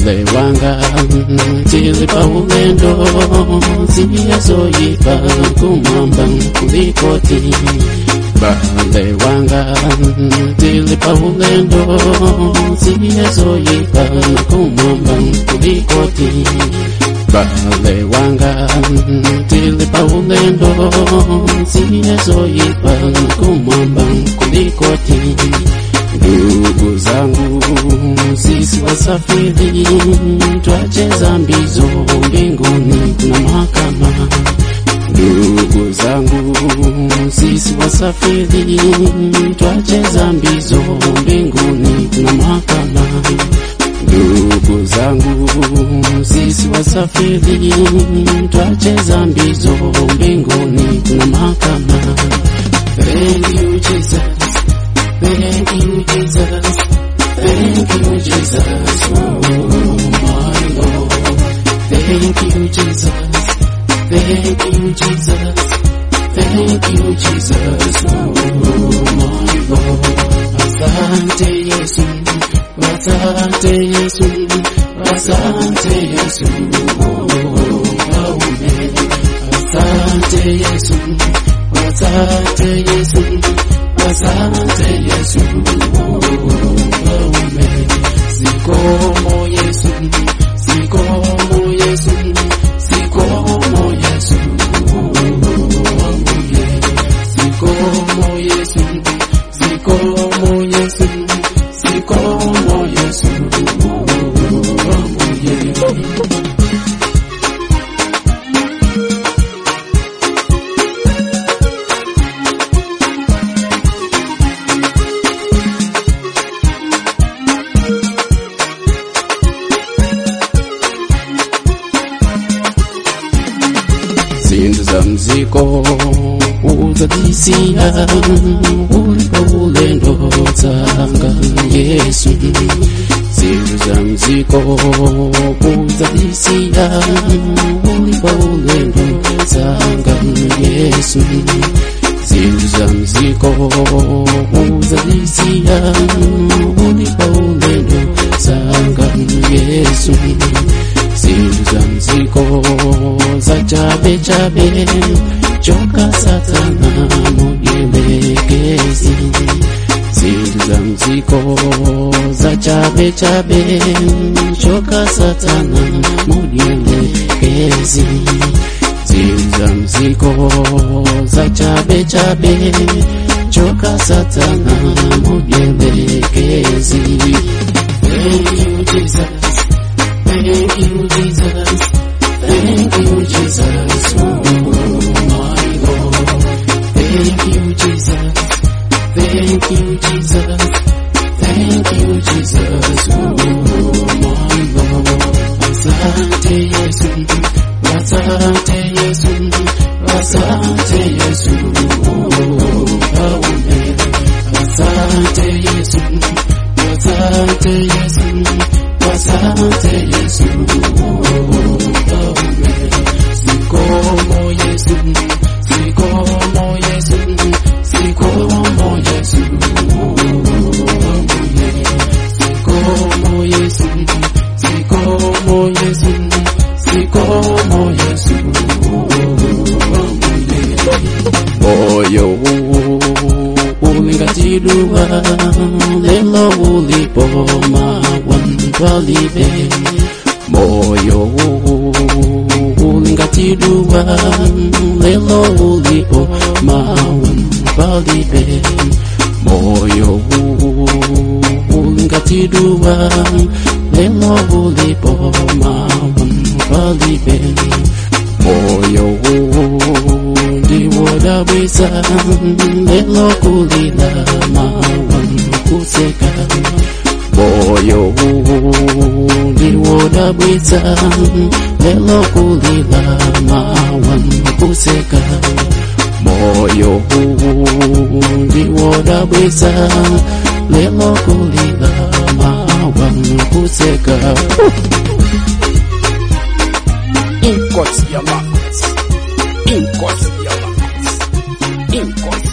Bale wanga tilipa ulendo ziyazoyipa kumwamba kulikoti Bale wanga tilipa ulendo ziyazoyipa kumwamba kulikoti Bale wanga tilipa ulendo ziyazoyipa kumwamba kulikoti Ndugu zangu sisi wasafiri, twacheza mbizo mbinguni kuna mahakama. Ndugu zangu sisi wasafiri, twacheza mbizo mbinguni kuna mahakama. Ndugu zangu sisi wasafiri, twacheza mbizo mbinguni kuna mahakama. Thank you Jesus. Thank you, Jesus. Thank you, Jesus. Oh, my Lord. Thank you, Jesus. Thank you, Jesus. Thank you, Jesus. Oh, my Lord. Asante Yesu. Asante Yesu. Asante Yesu. Oh, Mfalme. Asante Yesu. Asante Yesu. Asante Yesu, Mfalme. Sikomo Yesu, sikomo Yesu, sikomo Yesu, Mfalme. Sikomo Yesu, sikomo Yesu, sikomo Yesu, Mfalme. zindu za mziko uzadisia ulipo ulendo zanga Yesu zindu za mziko uzadisia ulipo ulendo zanga Yesu zindu za mziko uzadisia ulipo ulendo zanga Yesu zindu za mziko za chabe chabe choka satana mujelekezi zindu za mziko za chabe chabe choka satana mujelekezi zindu za mziko za chabe chabe choka satana mujelekezi Thank you Jesus Thank you, Jesus. Thank you, Jesus. Oh, my Lord. Thank you, Jesus. Thank you, Jesus. Thank you, Jesus. Oh, my Lord. Asante Yesu. Asante Yesu. Asante Yesu. Oh, Mfalme. Asante Yesu. Asante Yesu. Asante Yesu, Mfalme. Sikomo Yesu, sikomo Yesu, sikomo Yesu, Mfalme. Sikomo Yesu, sikomo Yesu, sikomo Yesu, Mfalme. Moyo huu ulingatidua lelo ulipoma wantwalibe moyo huu ulingatidua lelo ulipoma wantwalibe moyo huu ulingatidua lelo ulipoma wantwalibe moyo huu ndiwodabwisa lelo kulila mawan kuseka moyo huu ndiwodabwisa lelo kulila mawan kuseka moyo huu ndiwodabwisa lelo kulila mawan kuseka Inkos Yamakas. Inkos Yamakas. Inkos